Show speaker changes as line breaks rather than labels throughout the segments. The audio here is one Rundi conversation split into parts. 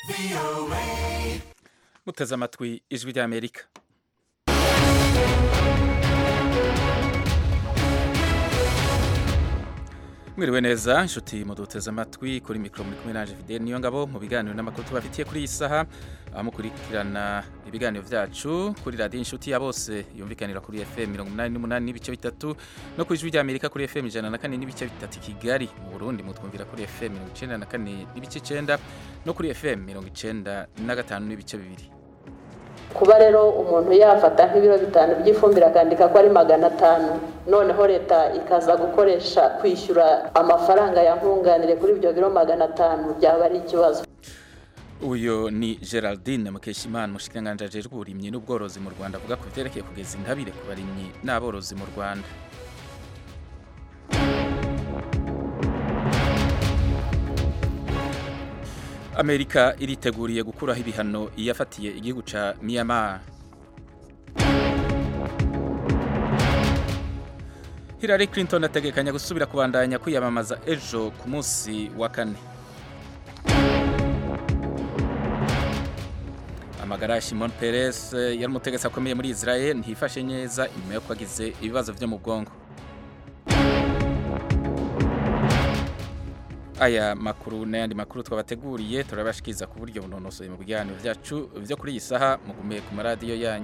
muteze amatwi ijwi ry'amerika mwiriwe neza inshuti muduteze amatwi kuri mikoro muri kumwe nanje Fidel niyo ngabo mu biganiro n'amakuru tubafitiye kuri iyi saha aho mukurikirana ibiganiro vyacu kuri radiyo inshuti ya bose yumvikanira kuri FM 88 n'ibice bitatu no ku ijwi ry'Amerika kuri FM 104 n'ibice bitatu i Kigali mu Burundi mutwumvira kuri FM 94 n'ibice 9 no kuri FM 95 n'ibice bibiri
kuba rero umuntu yafata nk'ibiro bitanu by'ifumbire akandika ko ari magana atanu noneho leta ikaza gukoresha kwishyura amafaranga ya nkunganire kuri ibyo biro magana atanu byaba ari ikibazo
uyu ni geraldine mukeshimana umushikiranganji ajejwe uburimyi n'ubworozi mu rwanda avuga ku byerekeye kugeza intabire ku barimyi n'aborozi mu rwanda amerika iriteguriye gukuraho ibihano iyafatiye igihugu ca myanmar hillary clinton ategekanya gusubira kubandanya kwiyamamaza ejo ku munsi wa kane amagara ya Shimon Peres yari umutegetsi akomeye muri Israel ntiyifashe neza inyuma yo kwagize ibibazo vyo mu bwongo aya makuru n'ayandi makuru twabateguriye turabashikiriza ku buryo bunonosoye mu biganiro vyacu vyo kuri iyi saha mugumiye ku maradiyo yanyu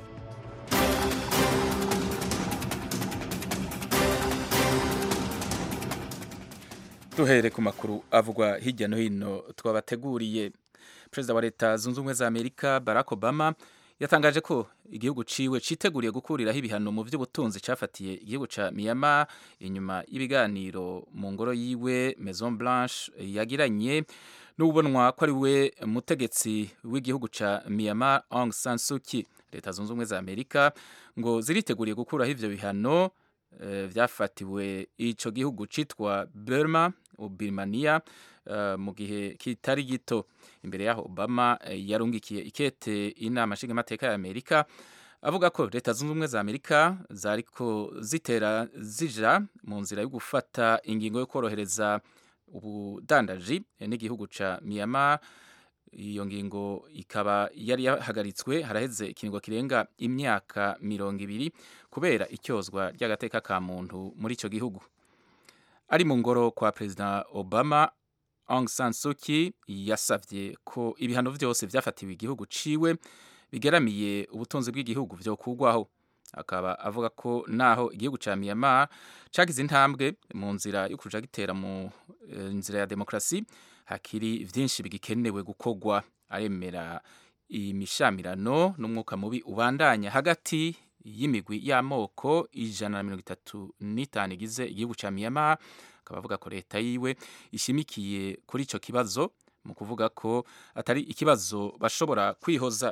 duhere ku makuru avugwa hirya no hino twabateguriye perezida wa leta zunze ubumwe za amerika barack obama yatangaje ko igihugu ciwe citeguriye gukuriraho ibihano mu vy'ubutunzi cafatiye igihugu ca myanmar inyuma y'ibiganiro mu ngoro yiwe maison blanche yagiranye n'ubonwa ko ari we mutegetsi w'igihugu ca myanmar aung san suu kyi leta zunze ubumwe za amerika ngo ziriteguriye gukuraho ivyo bihano uh, vyafatiwe ico gihugu citwa burma birmania uh, mu gihe kitari gito imbere yaho obama yarungikiye ikete inama nshingamateka ya amerika avuga ko leta zunze ubumwe za amerika zariko zitera zija mu nzira yo gufata ingingo yo korohereza ubudandaji n'igihugu ca myanmar iyo ngingo ikaba yari yahagaritswe haraheze ikiringo kirenga imyaka mirongo ibiri kubera icyozwa ry'agateka ka muntu muri ico gihugu ari mu ngoro kwa perezida obama Aung San Suu Kyi yasavye ko ibihano vyose vyafatiwe igihugu ciwe bigeramiye ubutunzi bw'igihugu vyo kugwaho akaba avuga ko naho igihugu ca Myanmar cagize intambwe mu nzira yo kuja gitera mu uh, nzira ya demokrasi hakiri vyinshi bigikenewe gukogwa aremera imishamirano n'umwuka mubi ubandanya hagati y'imigwi y'amoko ijana na mirongo itatu n'itanu igize igihugu ca Myanmar akaba avuga ko leta yiwe ishimikiye kuri ico kibazo mu kuvuga ko atari ikibazo bashobora kwihoza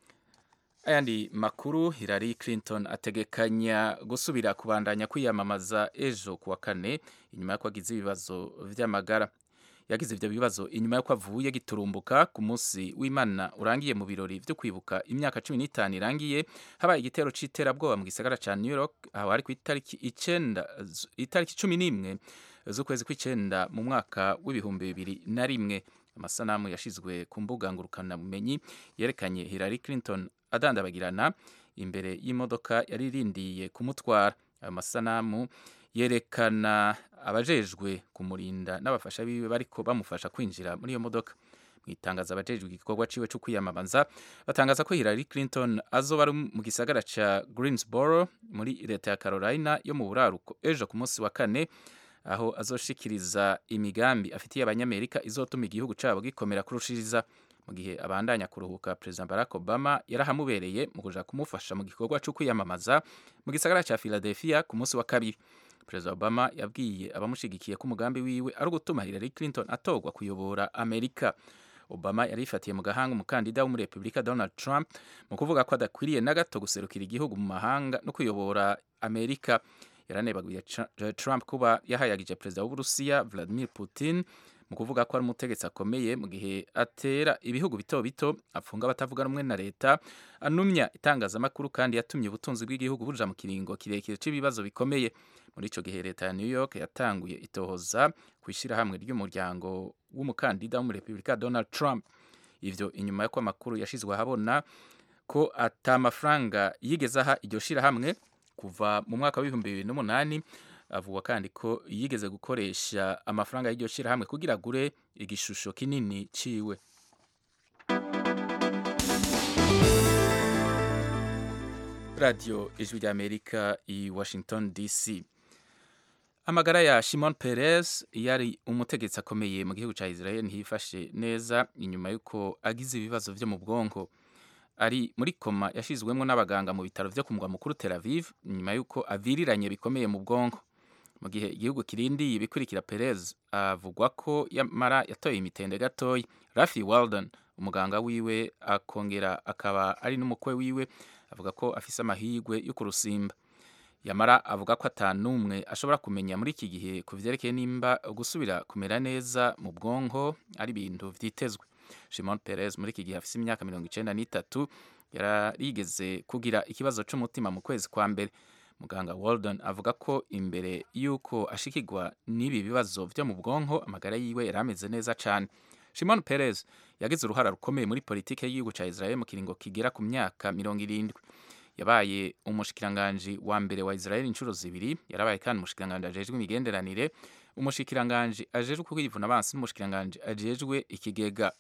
ayandi makuru Hillary Clinton ategekanya gusubira kubandanya kwiyamamaza ejo kuwa kane inyuma y'uko agize ibibazo vy'amagara yagize ivyo bibazo inyuma y'uko avuye giturumbuka ku munsi w'Imana urangiye mu birori vyo kwibuka imyaka cumi n'itanu irangiye habaye igitero c'iterabwoba mu gisagara ca New York aho hari ku itariki icenda itariki cumi n'imwe z'ukwezi kw'icenda mu mwaka w'ibihumbi bibiri na rimwe amasanamu yashizwe ku mbuga ngurukanabumenyi yerekanye Hillary Clinton adandabagirana imbere y'imodoka yari irindiye kumutwara ayo masanamu yerekana abajejwe kumurinda n'abafasha biwe bariko bamufasha kwinjira muri iyo modoka mu itangazo abajejwe igikorwa ciwe cyo kwiyamamaza batangaza ko Hillary Clinton azoba ari mu gisagara ca Greensboro muri leta ya Carolina yo mu buraruko ejo ku munsi wa kane aho azoshikiriza imigambi afitiye abanyamerika izotuma igihugu cabo gikomera kurushiriza mu gihe abandanya kuruhuka President Barack Obama yarahamubereye mu kuja kumufasha mu gikorwa cyo kwiyamamaza mu gisagara ca Philadelphia ku munsi wa kabiri President Obama yabwiye abamushigikiye ko umugambi wiwe ari ugutuma Hillary Clinton atogwa kuyobora Amerika Obama yarifatiye mu gahanga umukandida w'umurepublika Donald Trump mu kuvuga ko adakwiriye na gato guserukira igihugu mu mahanga no kuyobora Amerika yaranebaguye Trump kuba yahayagije perezida w'Uburusiya Vladimir Putin mu kuvuga ko ari umutegetsi akomeye mu gihe atera ibihugu bito bito apfunga abatavuga rumwe na leta anumya itangazamakuru kandi yatumye ubutunzi bw'igihugu buja mu kiringo kirekire c'ibibazo bikomeye muri ico gihe leta ya New York yatanguye itohoza ku ishyirahamwe ry'umuryango w'umukandida w'umurepublika Donald Trump ivyo inyuma y'uko amakuru yashizwe ahabona ko ata mafaranga yigeze aha iryo shirahamwe kuva mu mwaka w'ibihumbi bibiri n'umunani avuga kandi ko yigeze gukoresha amafaranga y'iryo shirahamwe kugira agure igishusho kinini ciwe radio ijwi ry'amerika i washington dc amagara ya shimon perez yari umutegetsi akomeye mu gihugu cya israel ntiyifashe neza inyuma y'uko agize ibibazo vyo mu bwonko ari muri koma yashizwemo n'abaganga mu bitaro vyo ku mugwa mukuru tel aviv nyuma y'uko aviriranye bikomeye mu bwonko mu gihe igihugu kirindiye ibikurikira perez avugwa ko yamara yatoye imitende gatoya rafi walden umuganga wiwe akongera akaba ari n'umukwe wiwe avuga ko afise amahirwe yo kurusimba yamara avuga ko atanumwe ashobora kumenya muri iki gihe ku vyerekeye nimba gusubira kumera neza mu bwonko ari ibintu vyitezwe shimon perez muri iki gihe afise imyaka mirongo icenda n'itatu yarigeze kugira ikibazo c'umutima mu kwezi kwa mbere muganga walden avuga ko imbere y'uko ashikirwa n'ibi bibazo vyo mu bwonko amagara yiwe yari ameze neza cane shimon perez yagize uruhara rukomeye muri politike y'igihugu ca israel mu kiringo kigera ku myaka mirongo irindwi yabaye umushikiranganji wa mbere wa israel inshuro zibiri yarabaye kandi umushikiranganji ajejwe imigenderanire umushikiranganji ajejwe kwivuna abansi n'umushikiranganji ajejwe ikigega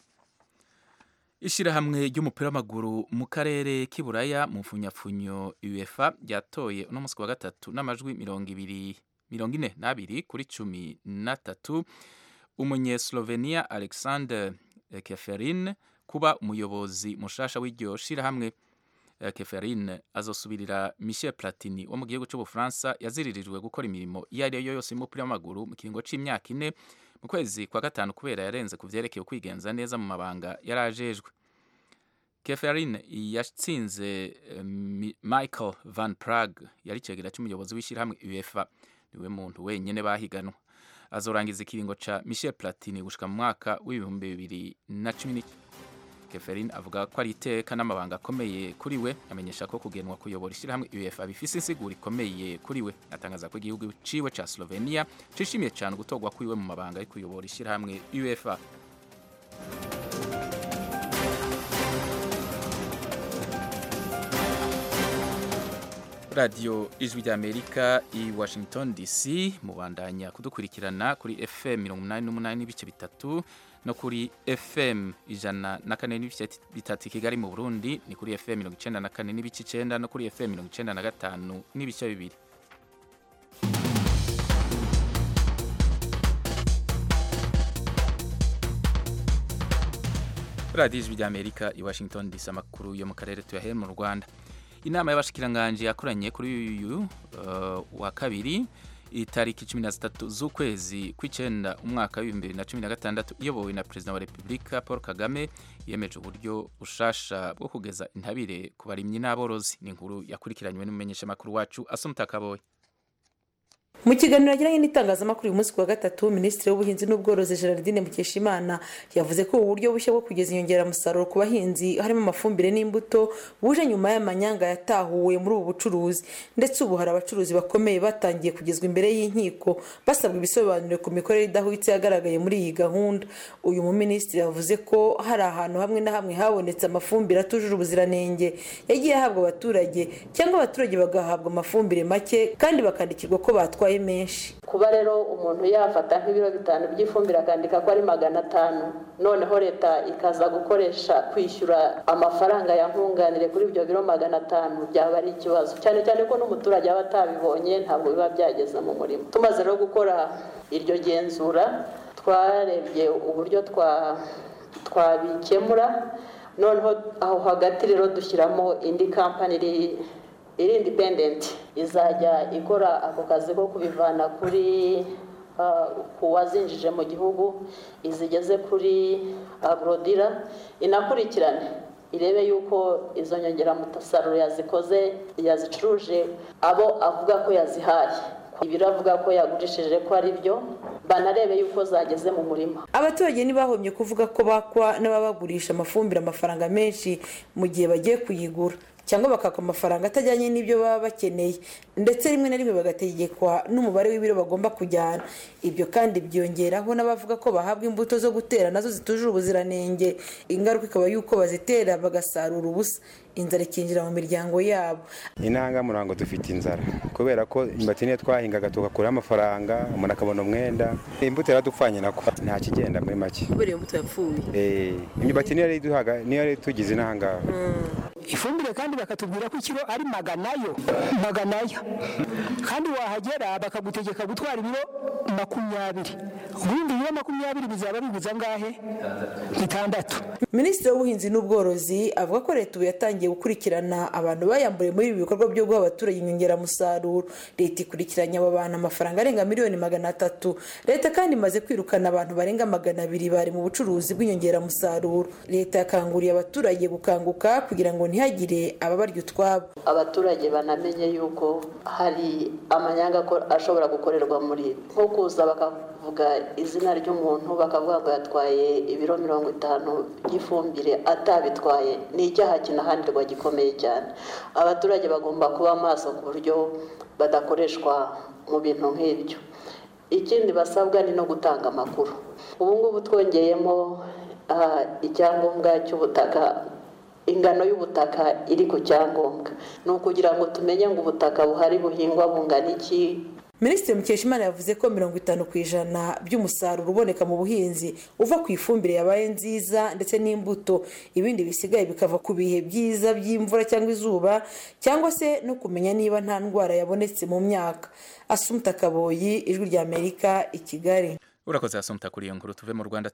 ishirahamwe ry'umupira w'amaguru mu karere k'iburaya mu mfunyapfunyo uefa ryatoye uno munsi wa gatatu n'amajwi mirongo ibiri mirongo ine n'abiri kuri cumi na tatu umunyeslovenia alexander keferin kuba umuyobozi mushasha w'iryo shirahamwe keferin azosubirira michel platini wo mu gihugu cy'ubufaransa yaziririjwe gukora imirimo iyo ari yo yose y'umupira w'amaguru mu kiringo c'imyaka ine mu kwezi kwa gatanu kubera yarenze ku vyerekeye kwigenza neza mu mabanga yari ajejwe keferin yatsinze michael van prague yari cegera c'umuyobozi w'ishirahamwe uefa niwe muntu wenyene bahiganwa azorangiza ikiringo ca michel platini gushika mu mwaka w'ibihumbi bibiri na cumi keferin avuga ko ari iteka n'amabanga akomeye kuri we amenyesha ko kugenwa kuyobora ishyirahamwe uefa bifise insiguro ikomeye kuri we atangaza ko igihugu ciwe ca slovenia cishimiye cane gutorwa kwiwe mu mabanga yo kuyobora ishyirahamwe uefa radiyo ijwi ry'amerika i washington dc mubandanya kudukurikirana kuri fm mirongo umunani n'umunani n'ibice bitatu no kuri fm ijana na kane n'ibice bitatu i kigali mu burundi ni kuri fm mirongo icenda na kane n'ibice icenda no kuri fm mirongo icenda na gatanu n'ibice bibiri radiyo ijwi ry'amerika i washington dc amakuru yo mu karere tuyahere mu rwanda inama y'abashikiranganji yakoranye kuri uyu uh, wa kabiri itariki cumi na zitatu z'ukwezi kw'icenda umwaka w'ibihumbi bibiri na cumi na gatandatu iyobowe na perezida wa repubulika paul kagame yemeje uburyo bushasha bwo kugeza intabire ku barimyi n'aborozi ni inkuru yakurikiranywe n'umumenyeshamakuru wacu asumta kaboye
mu kiganiro yagiranye n'itangazamakuru uyu munsi ku wa gatatu minisitiri w'ubuhinzi n'ubworozi gerardine mukeshimana yavuze ko ubu buryo bushya bwo kugeza inyongeramusaruro ku bahinzi harimo amafumbire n'imbuto buje nyuma y'amanyanga yatahuwe muri ubu bucuruzi ndetse ubu hari abacuruzi bakomeye batangiye kugezwa imbere y'inkiko basabwa ibisobanuro ku mikorere idahwitse yagaragaye muri iyi gahunda uyu muminisitiri yavuze ko hari ahantu hamwe na hamwe habonetse amafumbire atujuje ubuziranenge yagiye ahabwa abaturage cyangwa abaturage bagahabwa amafumbire make kandi bakandikirwa ko batwaye menshi
kuba rero umuntu yafata nk'ibiro bitanu by'ifumbire akandika ko ari magana atanu noneho leta ikaza gukoresha kwishyura amafaranga ya nkunganire kuri ibyo biro magana atanu byaba ari ikibazo cyane cyane ko n'umuturage aba atabibonye ntabwo biba byageze mu murimo tumaze rero gukora iryo genzura twarebye uburyo twabikemura noneho aho hagati rero dushyiramo indi kampani iri iri indipendenti izajya ikora ako kazi ko kubivana kuri ku wazinjije mu gihugu izigeze kuri agorodira inakurikirane irebe yuko izo nyongeramusaruro yazikoze yazicuruje abo avuga ko yazihaye ibiro avuga ko yagurishije ko ari byo banarebe yuko zageze mu murima
abaturage ntibahomye kuvuga ko bakwa n'ababagurisha amafumbire amafaranga menshi mu gihe bagiye kuyigura cyangwa bakaka amafaranga atajyanye n'ibyo baba bakeneye ndetse rimwe na rimwe bagategekwa n'umubare w'ibiro bagomba kujyana ibyo kandi byongeraho n'abavuga ko bahabwa imbuto zo gutera nazo zitujuje ubuziranenge ingaruka ikaba y'uko bazitera bagasarura ubusa inzara ikinjira mu miryango yabo
intanga murango dufite inzara kubera ko imyumbati niyo twahingaga tugakuraho amafaranga umuntu akabona umwenda imbuto yaradupfanye nako nta kigenda muri make
kubera iyo mbuto yapfuye
imyumbati niyo yari duhaga niyo yari tugize inahangaha
ifumbire kandi bakatubwira ko ikiro ari maganayo maganayo kandi wahagera bakagutegeka gutwara ibiro makumyabiri ubundi ibiro makumyabiri bizaba biguza angahe bitandatu
minisitiri w'ubuhinzi n'ubworozi avuga ko leta ubu yatangiye gukurikirana abantu bayamburiye muri ibi bikorwa byo guha abaturage inyongeramusaruro leta ikurikiranye abo bantu amafaranga arenga miliyoni magana atatu leta kandi imaze kwirukana abantu barenga magana abiri bari mu bucuruzi bw'inyongeramusaruro leta yakanguriye abaturage gukanguka kugira ngo ntihagire ababarya utwabo
abaturage banamenye yuko hari amanyanga ashobora gukorerwa muri nko kuza bakavuga izina ry'umuntu bakavuga ngo yatwaye ibiro mirongo itanu by'ifumbire atabitwaye ni icyaha kinahanirwa gikomeye cyane abaturage bagomba kuba maso ku buryo badakoreshwa mu bintu nk'ibyo ikindi basabwa ni no gutanga amakuru ubu ngubu twongeyemo icyangombwa cy'ubutaka ingano y'ubutaka iri ku cyangombwa ni ukugira ngo tumenye ngo ubutaka buhari buhingwa bungana iki
minisitiri mukeshimana yavuze ko mirongo itanu ku ijana by'umusaruro uboneka mu buhinzi uva ku ifumbire yabaye nziza ndetse n'imbuto ibindi bisigaye bikava ku bihe byiza by'imvura cyangwa izuba cyangwa se no kumenya niba nta ndwara yabonetse mu myaka asumuta kaboyi ijwi rya amerika i kigali
urakoze asumuta kuri iyo nkuru tuve mu rwanda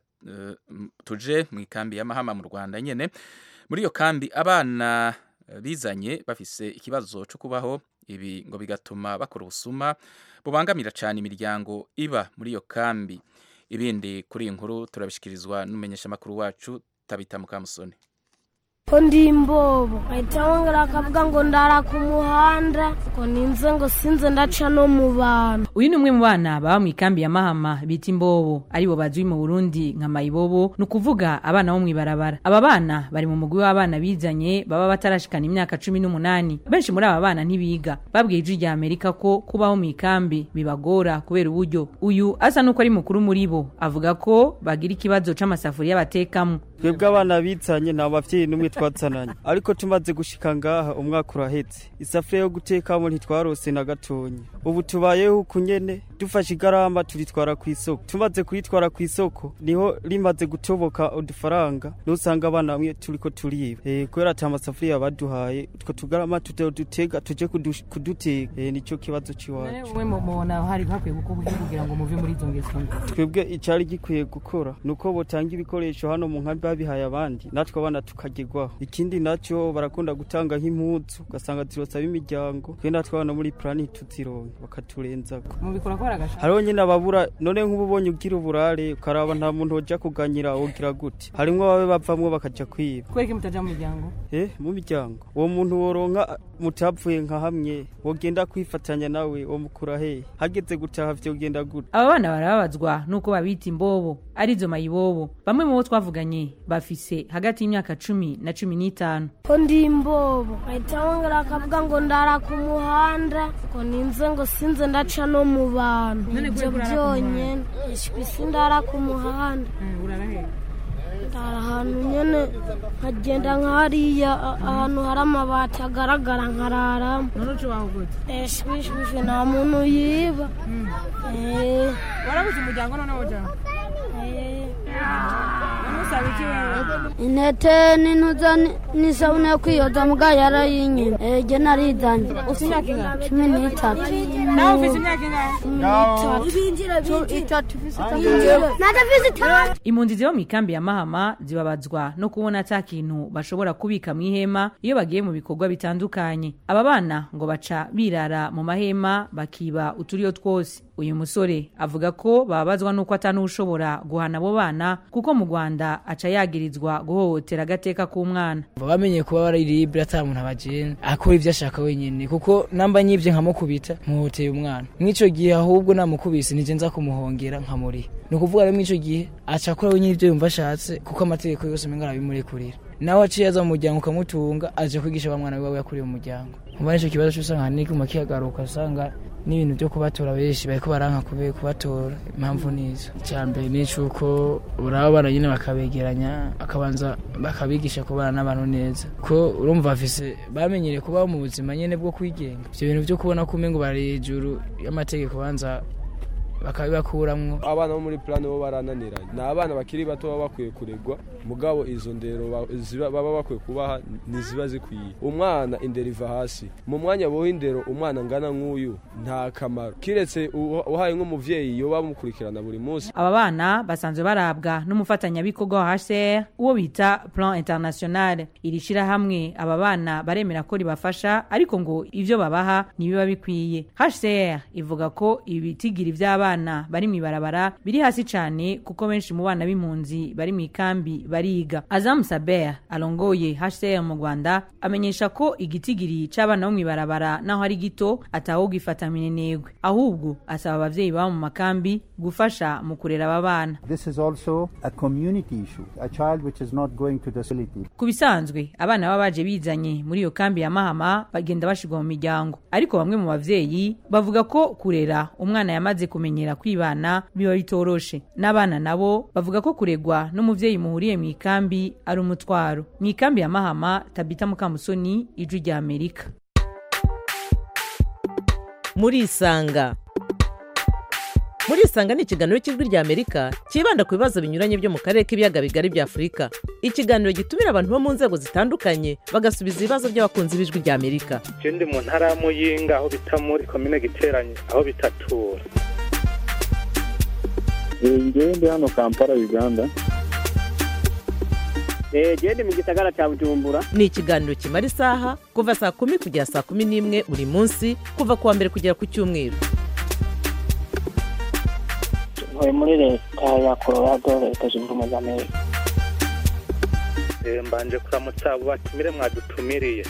tuje mu ikambi y'amahama mu rwanda nyine muri iyo kambi abana bizanye bafise ikibazo cyo kubaho ibi ngo bigatuma bakora ubusuma bubangamira cyane imiryango iba muri iyo kambi ibindi kuri iyi nkuru turabishyikirizwa n'umumenyeshamakuru wacu tabita mukamusoni
ko ndi imbobo bahita bongera bakavuga ngo ndara ku muhanda ngo ninze ngo sinze ndaca no mu bantu
uyu ni umwe mu bana baba mu ikambi ya mahama bita imbobo aribo bazwi mu burundi nka mayibobo ni ukuvuga abana bo mu ibarabara aba bana bari mu mugwi w'abana bizanye baba batarashikana imyaka cumi n'umunani benshi muri aba bana ntibiga babwiye ijwi rya amerika ko kubaho mu ikambi bibagora kubera uburyo uyu asa n'uko ari mukuru muri bo avuga ko bagira ikibazo c'amasafuriya batekamo
twebwe abana bizanye nta bavyeyi n'umwe twazananye ariko tumaze gushika ngaha umwaka urahetse isafuriya yo gutekamo ntitwarose na gatonya ubu tubayeho uku nyene dufashe igarama turitwara ku isoko tumaze kuritwara ku isoko niho rimaze gutoboka udufaranga nusanga abana bamwe turiko turiba e, kubera ata masafuriya baduhaye utwo tugarama tutega tuje kuduteka e, nico kibazo ciwacu
umwe mubona hari hakwiye gukorwa kugira ngo muve muri izo ngeso
twebwe icari gikwiye gukora nuko botanga ibikoresho hano mu nkambi babihaye abandi natwe abana tukagerwaho ikindi nacyo barakunda gutanga nk'impuzu ugasanga zirosaba imiryango twe natwe abana muri plani tuzironke bakaturenzako
mubikora kubera agashaka
hariho nyine ababura none nk'ubu ubonye ugira uburare ukaraba nta muntu wajya kuganyira wogira gute harimwo ababe bavamwo bakaja kwiba
kubera ko mutaja mu miryango
eh mu miryango uwo muntu woronka mutapfuye nka hamwe wogenda kwifatanya nawe wo mukura he hageze gutaha vyogenda gute
aba bana barababazwa nuko babita imbobo arizo mayibobo bamwe mu bo twavuganye bafise hagati y'imyaka cumi na cumi n'itanu
ko ndi imbobo bahita bongera bakavuga ngo ndara ku muhanda ngo ninze ngo sinze ndaca no mu bantu ibyo byonyine isi ndara ku muhanda ndara ahantu nyine nkagenda nk'hariya ahantu hari amabati agaragara nkararamo
none uca wawe gute
eshwishwishe nta muntu yiba
warabuze umuryango noneho ujyaho usaba iki wewe
intete n'intuza n'isabune yo kwiyoza mbwa yarayinyina ege narizanye
ufite imyaka ingana
cumi n'itatu
nawe ufite imyaka ingana
itatu nadafise itanu
impunzi ziba mu ikambi ya mahama zibabazwa no kubona ata kintu bashobora kubika mu ihema iyo bagiye mu bikorwa bitandukanye aba bana ngo baca birara mu mahema bakiba uturiyo twose uyu musore avuga ko bababazwa n'uko atanushobora guhana abo bana kuko mu rwanda aca yagirizwa guhohotera agateka k'umwana
bamenye kuba bari libre ata muntu abajene akora ibyo ashaka wenyine kuko namba nyibye nkamukubita muhoteye umwana mw'ico gihe ahubwo namukubise nije nza kumuhongera nkamuriha ni ukuvuga rero mw'ico gihe aca akora wenyine ibyo yumva ashatse kuko amategeko yose menga arabimurekurira nawe aciye aza mu muryango ukamutunga aje kwigisha ba mwana wiwe yakuriye mu muryango muba nicyo kibazo cy'usanga ahanini kiguma kihagaruka usanga n'ibintu byo kubatora benshi bariko baranka kube kubatora impamvu nizo icya mbere ni icuko uraba abana nyine bakabegeranya akabanza bakabigisha kubana n'abantu neza ko urumva bafise bamenyereye kubaho mu buzima nyine bwo kwigenga ibyo bintu byo kubona ko umengo bari hejuru y'amategeko banza bakabibakuramwo
abana bo muri plane bo barananiranye ni abana bakiri bato baba bakwiye kuregwa mugabo izo ndero ba- ziba- baba bakwiye kubaha ntiziba zikwiye umwana indero iva hasi mu mwanya boha indero umwana angana nk'uyu nta kamaro kiretse uha- uhaye nk'umuvyeyi yoba bamukurikirana buri munsi
aba bana basanzwe barabwa n'umufatanyabikorwa wa HCR uwo bita Plan International iri shirahamwe aba bana baremera ko ribafasha ariko ngo ivyo babaha ntibiba bikwiye HCR ivuga ko ibitigiri vy'abana bari mw'ibarabara biri hasi cane kuko benshi mu bana b'impunzi bari mw'ikambi bariga Azam Saber alongoye HCR mu Rwanda amenyesha ko igitigiri c'abana bo mw'ibarabara naho ari gito atawugifata minenegwe ahubwo asaba abavyeyi baba mu makambi gufasha mu kurera aba bana
This is also a community issue. A child which is not going to the facility.
ku bisanzwe abana baba baje bizanye muri iyo kambi ya mahama bagenda bashirwa mu miryango ariko bamwe mu bavyeyi bavuga ko kurera umwana yamaze kumenyera kwibana biba bitoroshe n'abana nabo bavuga ko kuregwa n'umuvyeyi muhuriye mu ikambi ari umutwaro mu ikambi ya mahama tabita mukamusoni ijwi rya amerika
murisanga murisanga ni ikiganiro cy'ijwi rya amerika cyibanda ku bibazo binyuranye byo mu karere k'ibiyaga bigari bya afurika ikiganiro gitumira abantu bo mu nzego zitandukanye bagasubiza ibibazo by'abakunzi b'ijwi rya amerika
je ndi mu ntara ya muyinga aho bita muri komine giteranye aho bitatura
ngewe ndi hano kampala uganda
jewe ndi mu gisagara cya bujumbura ni ikiganiro kimara isaha kuva saa kumi kugera saa kumi n'imwe buri munsi kuva ku wa mbere kugera ku cyumweru
ntuye muri leta ya colorado leta zunze ubumwe za amerika
Eh, mbanje kuramutsa abo batumire mwadutumiriye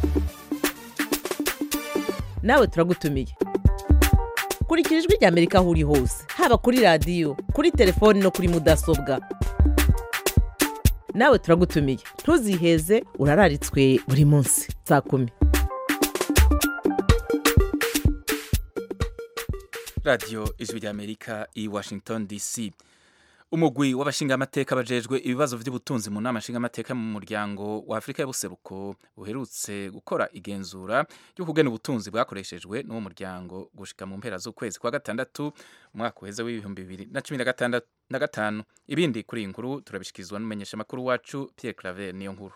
nawe turagutumiye kurikira ijwi rya amerika aho uri hose haba kuri radiyo kuri telefoni no kuri mudasobwa nawe turagutumiye ntuziheze urararitswe buri munsi saa kumi
radiyo ijwi rya amerika i washington dc umugwi w'abashingamateka bajejwe ibibazo by'ubutunzi mu nama nshingamateka mu muryango wa afurika y'ubuseruko uherutse gukora igenzura ryo kugena ubutunzi bwakoreshejwe n'uwo muryango gushika mu mpera z'ukwezi kwa gatandatu umwaka uheze w'ibihumbi bibiri na cumi na gatandatu na gatanu ibindi kuri iyi nkuru turabishikirizwa n'umumenyeshamakuru wacu pierre claver niyo nkuru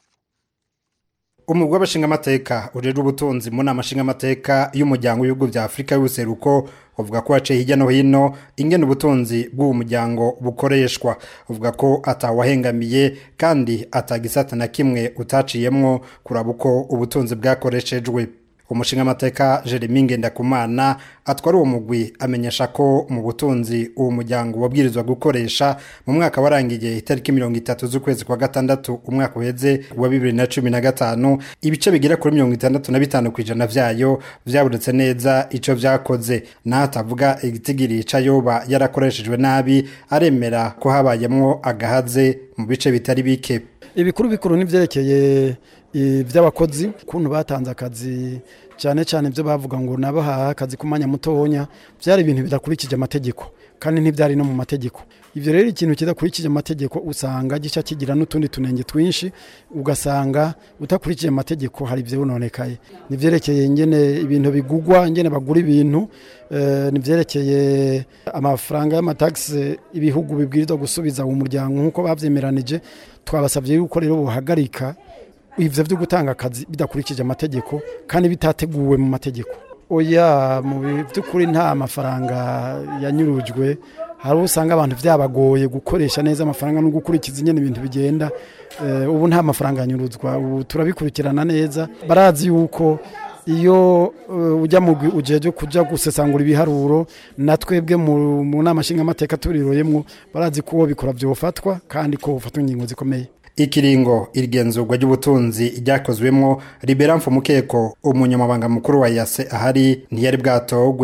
umugwi w'abashingamateka ujejwe ubutunzi mu nama nshingamateka y'umuryango w'ibihugu bya afurika y'ubuseruko uvuga ko haciye hirya no hino ingene ubutunzi bw'uwo muryango bukoreshwa uvuga ko atawahengamiye kandi atagisata na kimwe utaciyemwo kuraba uko ubutunzi bwakoreshejwe umushingamateka jeremy ngendakumana atwara uwo mugwi amenyesha ko mu butunzi uwo muryango wabwirizwa gukoresha mu mwaka warangiye itariki mirongo itatu z'ukwezi kwa gatandatu umwaka uheze wa bibiri na cumi na gatanu ibice bigera kuri mirongo itandatu na bitanu ku ijana vyayo vyabonetse neza ico vyakoze naho atavuga igitigiri yoba yarakoreshejwe nabi aremera ko habayemwo agahaze mu bice bitari bike
ibikuru bikuru n'ivyerekeye iby'abakozi ukuntu batanze akazi cyane cyane ibyo bavuga ngo nabahaha akazi ku mwanya mutonya byari ibintu bidakurikije amategeko kandi ntibyari no mu mategeko ibyo rero ikintu kidakurikije amategeko usanga gica kigira n'utundi tunenge twinshi ugasanga utakurikije amategeko hari ibyo bononekaye nivyerekeye ingene ibintu bigugwa ingene bagura ibintu eh, nivyerekeye amafaranga y'amatagisi ibihugu bibwirizwa gusubiza uwo muryango nk'uko bavyemeranije twabasabye yuko rero bohagarika ivyo vyo gutanga akazi bidakurikije amategeko kandi bitateguwe mu mategeko oya mu by'ukuri nta mafaranga yanyurujwe hari uwo usanga abantu byabagoye gukoresha neza amafaranga no gukurikiza ingene ibintu bigenda Eh, ubu nta mafaranga yanyuruzwa ubu turabikurikirana neza barazi yuko iyo eh, ujya mu gwi- ujeje kuja gusesangura ibiharuro na twebwe mu mu nama nshingamateka turiroyemwo barazi ko uwo bikora byofatwa kandi ko ufatwa ingingo zikomeye
ikiringo irigenzurwa ry'ubutunzi ryakozwemwo libera mfumukeko umunyamabanga mukuru wa yase ahari ntiyari bwatogwe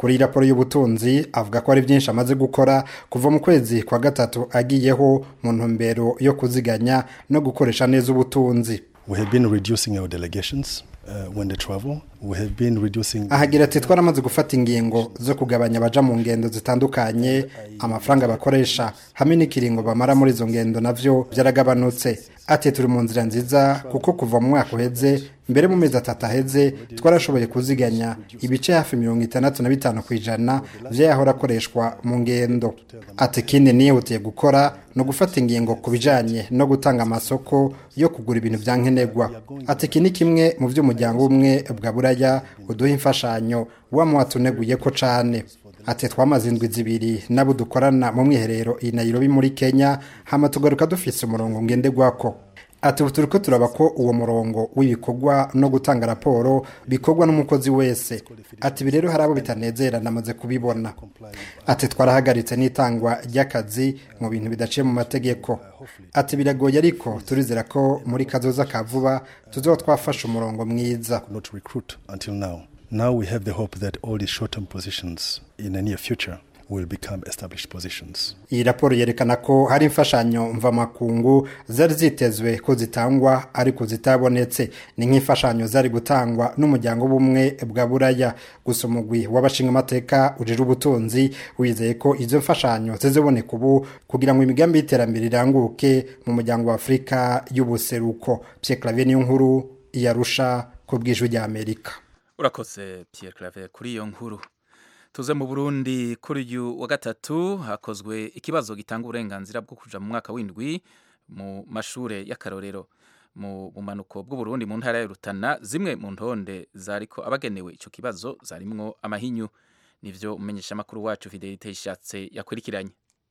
kuri iyi raporo y'ubutunzi avuga ko hari byinshi amaze gukora kuva mu kwezi kwa gatatu agiyeho mu ntumbero yo kuziganya no gukoresha neza ubutunzi
We have been reducing our delegations uh, when they travel. We have been reducing.
ahagira ati twaramaze gufata ingingo zo kugabanya abaja mu ngendo zitandukanye amafaranga bakoresha hamwe n'ikiringo bamara muri izo ngendo navyo byaragabanutse ati turi mu nzira nziza kuko kuva mu mwaka uheze mbere mu mezi atatu aheze twarashoboye kuziganya ibice hafi mirongo itandatu na bitanu ku ijana vy'ayahora akoreshwa mu ngendo ati ikindi nihutiye gukora no gufata ingingo ku bijanye no gutanga amasoko yo kugura ibintu vya nkenerwa ati iki ni kimwe mu vy'umuryango umwe bwa buraya uduha imfashanyo wama watuneguye ko cane ati twamaze indwi zibiri nabo dukorana mu mwiherero i Nairobi muri Kenya hama tugaruka dufise umurongo ngenderwako ati ubu turiko turaba ko uwo murongo w'ibikorwa no gutanga raporo bikorwa n'umukozi wese ati ibi rero hari abo bitanezera namaze kubibona ati twarahagaritse n'itangwa ry'akazi mu bintu bidaciye mu mategeko ati biragoye ariko turizera ko muri kazoza ka vuba tuzoba twafashe umurongo mwiza
Not recruit until now. Now we have the hope that all these short-term positions in the near future will become established positions.
iyi raporo yerekana ko hari imfashanyo mvamakungu zari zitezwe ko zitangwa ariko zitabonetse ni nk'imfashanyo zari gutangwa n'umuryango w'ubumwe bwa buraya gusa umugwi w'abashingamateka ujije ubutunzi wizeye ko izo mfashanyo zizoboneka ubu kugira ngo imigambi y'iterambere iranguke mu muryango wa afurika y'ubuseruko pierre claver niyo nkuru iyarusha ku bw'ijwi rya amerika
urakoze Pierre Claver kuri iyo nkuru tuze mu Burundi kuri uyu wa gatatu hakozwe ikibazo gitanga uburenganzira bwo kuja mu mwaka w'indwi mu mashure y'akarorero mu bumanuko bw'uburundi mu ntara ya Rutana zimwe mu ntonde zariko abagenewe ico kibazo zarimwo amahinyu nivyo umenyesha makuru wacu Fidelite Ishatse yakurikiranye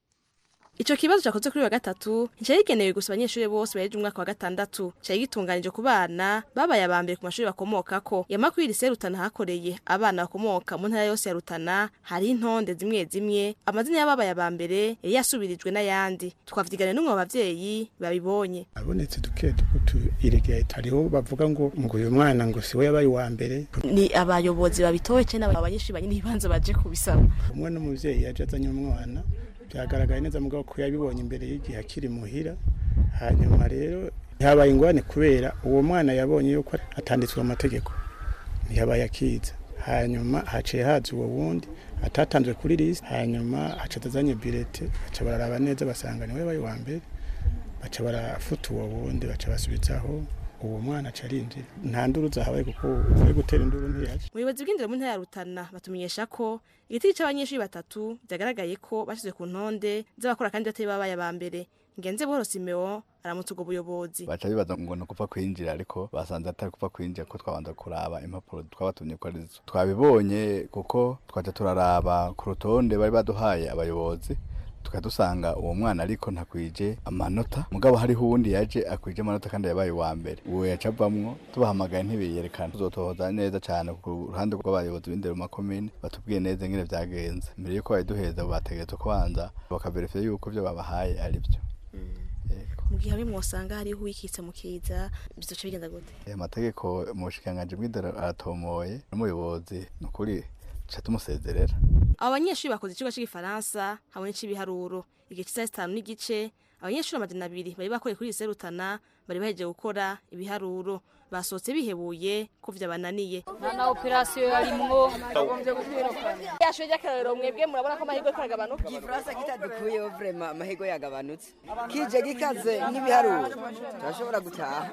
Ico kibazo cyakoze kuri wa gatatu cyari gigenewe gusa abanyeshuri bose baheje umwaka wa gatandatu cyari gitunganije ku bana babaye abambere ku mashuri bakomokako yamakwiri lycée Rutana hakoreye abana bakomoka mu ntara yose ya Rutana hari intonde zimwe zimwe amazina y'ababaye abambere yari yasubirijwe n'ayandi twavyigana n'umwe mu bavyeyi babibonye
abonetse duke dukutu iregeye hariho bavuga ngo ngo uyu mwana ngo siwe yabaye uwa mbere
ni abayobozi babitoye cyane abanyeshuri banyine ibibanza baje kubisaba
umwe n'umuvyeyi yaje azanye umwana byagaragaye neza mugabo ko yabibonye imbere y'igihe akiri muhira hanyuma rero ntihabaye ingorane kubera uwo mwana yabonye yuko atanditswe amategeko ntiyabaye akiza hanyuma haciye haza uwo wundi atatanzwe kuri lisi hanyuma haca azanye birete baca bararaba neza basanga niwe yabaye uwa mbere baca barafuta uwo wundi baca basubizaho uwo mwana aca arinjira nta nduru zahabaye kuko uri gutera induru ntiyaje
ubuyobozi bw'indero mu ntara ya Rutana batumenyesha ko igiti cy'abanyeshuri batatu byagaragaye ko bashyizwe ku ntonde z'abakora kandi batari babaye aba mbere ngenze buhoro simeo aramutse ubwo buyobozi
baca bibaza ngo ni ukupfa kwinjira ariko basanze atari kupfa kwinjira ko twabanza kuraba impapuro twabatumye ko arizo twabibonye kuko twaca turaraba ku rutonde bari baduhaye abayobozi tukadusanga uwo mwana ariko ntakwije amanota mugabo hariho uwundi yaje akwije amanota kandi yabaye uwa mbere uwo yaca avamwo tubahamagaye ntibiyerekana tuzotohoza neza cyane ku ruhande rw'abayobozi b'indero mu makomine batubwiye neza ingene vyagenze mbere yuko babiduheza bategerezwa kubanza bakaverifiya yuko vyo babahaye ari vyo
mu gihe hamwe mwosanga hariho uwikitse mu kiza bizoca bigenda gute
aya mategeko mu bushikiranganji bw'indero aratomoye n'umuyobozi ni ukuri tuca tumusezerera
abo banyeshuri bakoze ikigo cy'igifaransa hamwe n'icy'ibiharuro igihe cy'isaha zitanu n'igice abanyeshuri amajana abiri bari bakoreye kuri lycée Rutana bari bahejeje gukora ibiharuro basohotse bihebuye ko vyabananiye
na operasiyo yarimwo
yashoye ry'akarorero mwebwe murabona ko amahirwe ko aragabanuka
igifaransa kitadukuyeho vrema amahirwe yagabanutse kije gikaze n'ibiharuro turashobora gutaha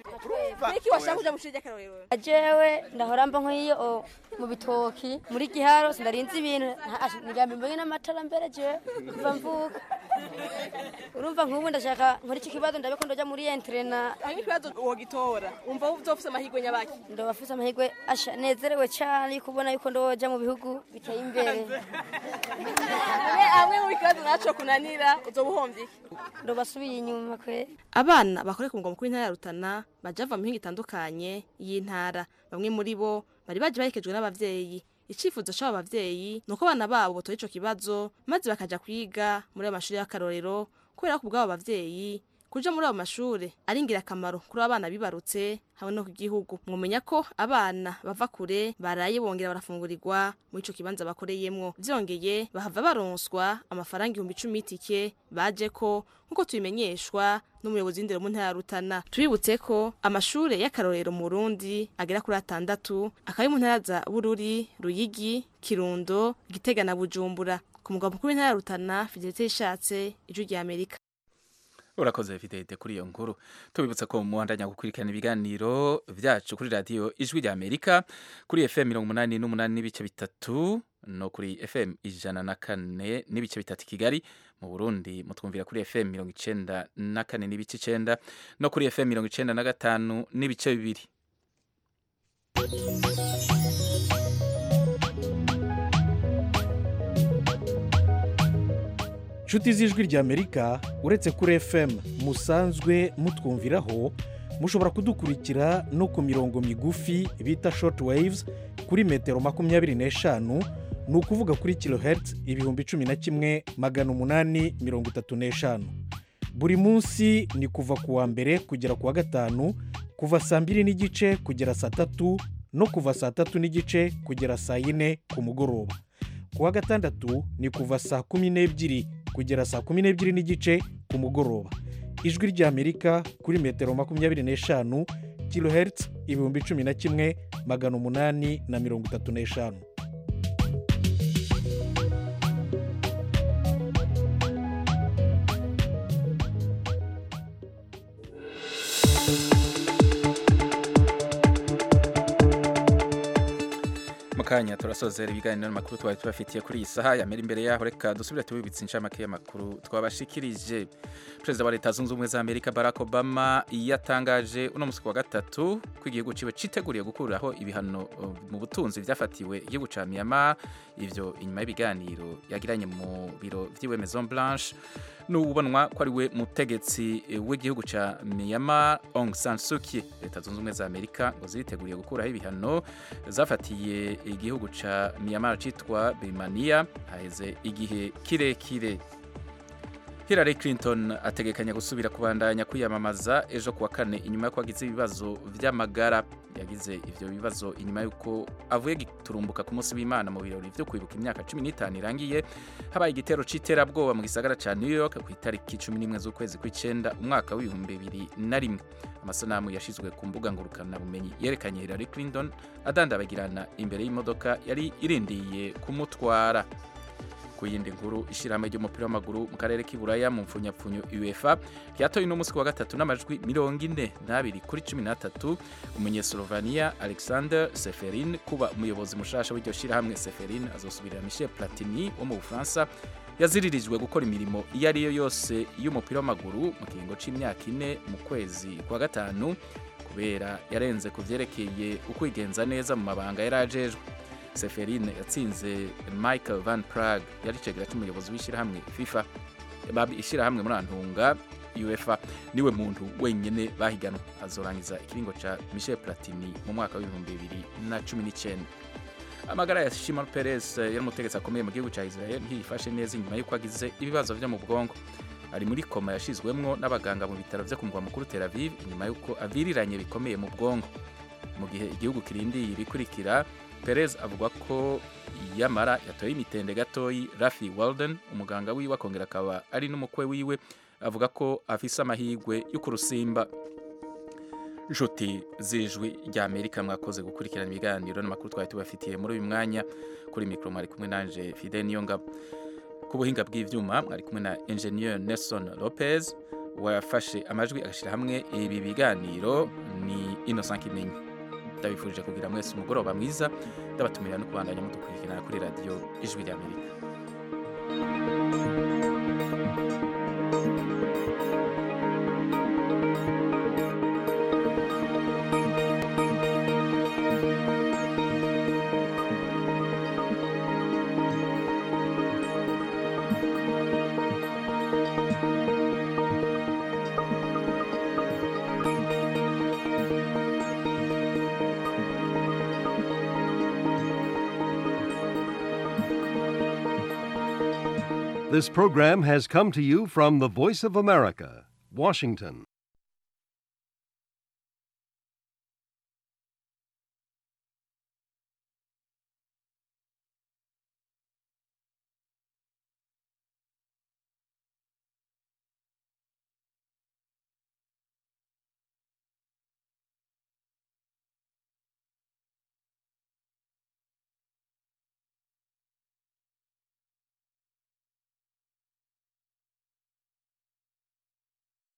niki washaka kuja mu shuri ry'akarorero
jewe ndahora mba nk'iyo mu bitoki muri giharo sindarinze ibintu nigambi mbonye n'amatara mbere jewe kuva mvuka urumva nk'ubu ndashaka nkora iki kibazo ndabe ko ndoja muri entrena
hanyuma ikibazo wogitora umva uzofise amahirwe nyabaki
ndoba afise amahirwe asha nezerewe cyane kubona yuko ndoja mu bihugu biteye imbere
amwe mu bibazo naco kunanira uzoba uhombye iki
ndoba asubiye inyuma kwe
abana bakorera ku mugwa mukuru w'intara ya Rutana baje bava mu mihingo itandukanye y'intara bamwe muri bo bari baje baherekejwe n'abavyeyi icifuzo c'abo bavyeyi nuko abana babo botora ico kibazo maze bakaja kwiga muri ayo mashuri y'akarorero kubera ko ubwabo bavyeyi kuja muri abo mashure ari ingirakamaro kuri abana bibarutse hamwe no ku gihugu mwumenya ko abana bava kure baraye bongera barafungurirwa muri ico kibanza bakoreyemwo vyongeye bahava baronswa amafaranga ibihumbi icumi y'itike baje ko nk'uko tubimenyeshwa n'umuyobozi w'indero mu ntara ya Rutana tubibutse ko amashure y'akarorero mu Burundi agera kuri atandatu akaba ari mu ntara za Bururi Ruyigi Kirundo Gitega na Bujumbura ku mugabo mukuru w'intara ya Rutana Fidelite Ishatse ijwi rya Amerika
urakoze fidete kuri iyo nkuru tubibutsa ko muhandanya gukurikirana ibiganiro byacu kuri radiyo ijwi rya amerika kuri fm mirongo umunani n'umunani n'ibice bitatu no kuri fm ijana na kane n'ibice bitatu i kigali mu burundi mutwumvira kuri fm mirongo icenda na kane n'ibice icenda no kuri fm mirongo icenda na gatanu n'ibice bibiri
inshuti z'ijwi ry'amerika uretse kuri fm musanzwe mutwumviraho mushobora kudukurikira no ku mirongo migufi bita short waves kuri metero makumyabiri n'eshanu ni ukuvuga kuri kilohertz ibihumbi cumi na kimwe magana umunani mirongo itatu n'eshanu buri munsi ni kuva ku wa mbere kugera ku wa gatanu kuva saa mbiri n'igice kugera saa tatu no kuva saa tatu n'igice kugera saa yine ku mugoroba ku wa gatandatu ni kuva saa kumi n'ebyiri kugera saa kumi n'ebyiri n'igice ku mugoroba ijwi ry'amerika kuri metero makumyabiri n'eshanu kilohertz ibihumbi cumi na kimwe magana umunani na mirongo itatu n'eshanu
mukanya turasozera ibiganiro n'amakuru twari tubafitiye kuri iyi saha yamera imbere yaho reka dusubire tubibitse inshamake y'amakuru twabashikirije perezida wa leta zunze ubumwe za amerika barack obama yatangaje uno munsi wa gatatu ko igihugu ciwe citeguriye gukuraho ibihano uh, mu butunzi vyafatiwe igihugu ca myanmar ivyo inyuma y'ibiganiro yagiranye mu biro vy'iwe maison blanche n'ubonwa ko ari we mutegetsi w'igihugu ca myanmar aung san suu kyi leta zunze ubumwe za amerika ngo ziteguriye gukuraho ibihano zafatiye igihugu ca myanmar citwa birmania haheze igihe kirekire Hillary Clinton ategekanya gusubira kubandanya kwiyamamaza ejo kuwa kane inyuma yo kwagize ibibazo vy'amagara yagize ivyo bibazo inyuma yuko avuye giturumbuka ku munsi w'Imana mu birori vyo kwibuka imyaka 15 irangiye habaye igitero c'iterabwoba mu gisagara ca New York ku itariki 11 z'ukwezi kw'icenda umwaka w'ibihumbi bibiri na rimwe amasanamu yashizwe ku mbuga ngurukana bumenyi yerekanye Hillary Clinton adandabagirana imbere y'imodoka yari irindiye kumutwara ku yindi nkuru ishyirahamwe ry'umupira w'amaguru mu karere k'iburaya mu mfunyapfunyo uefa ryatoye uno munsi wa gatatu n'amajwi mirongo ine n'abiri kuri cumi n'atatu umunyeslovania alexander seferin kuba umuyobozi mushasha w'iryo shyirahamwe seferin azosubirira michel platini wo mu bufaransa yaziririjwe gukora imirimo iyo ari yo yose y'umupira w'amaguru mu kiringo c'imyaka ine mu kwezi kwa gatanu kubera yarenze ku vyerekeye ukwigenza neza mu mabanga yari ajejwe seferine yatsinze michael van prague yari icegera cy'umuyobozi w'ishyirahamwe fifa ishyirahamwe muri antunga uefa niwe muntu wenyine bahiganwa azorangiza ikiringo ca michel platini mu mwaka w'ibihumbi bibiri na cumi n'icyenda amagara ya shimon peres yari umutegetsi akomeye mu gihugu cya israel ntiyifashe neza inyuma y'uko agize ibibazo vyo mu bwonko ari muri koma yashizwemwo n'abaganga mu bitaro vyo ku mugwa mukuru tel aviv inyuma y'uko aviriranye bikomeye mu bwonko mu gihe igihugu kirindiye ibikurikira perez avuga ko yamara yatoye imitende gatoyi rafi walden umuganga wiwe akongera akaba ari n'umukwe wiwe avuga ko afise amahirwe yo kurusimba inshuti z'ijwi rya amerika mwakoze gukurikirana ibiganiro n'amakuru twari tubafitiye muri uyu mwanya kuri mikoro mwari kumwe nanje fide niyongabo ku buhinga bw'ivyuma mwari kumwe na engineer nelson lopez wafashe amajwi agashyira hamwe ibi biganiro ni innocent kimenyi ndabifurije kugira mwese umugoroba mwiza ndabatumira no kubandanya mudukurikirana kuri radiyo ijwi rya amerika
This program has come to you from the Voice of America,
Washington.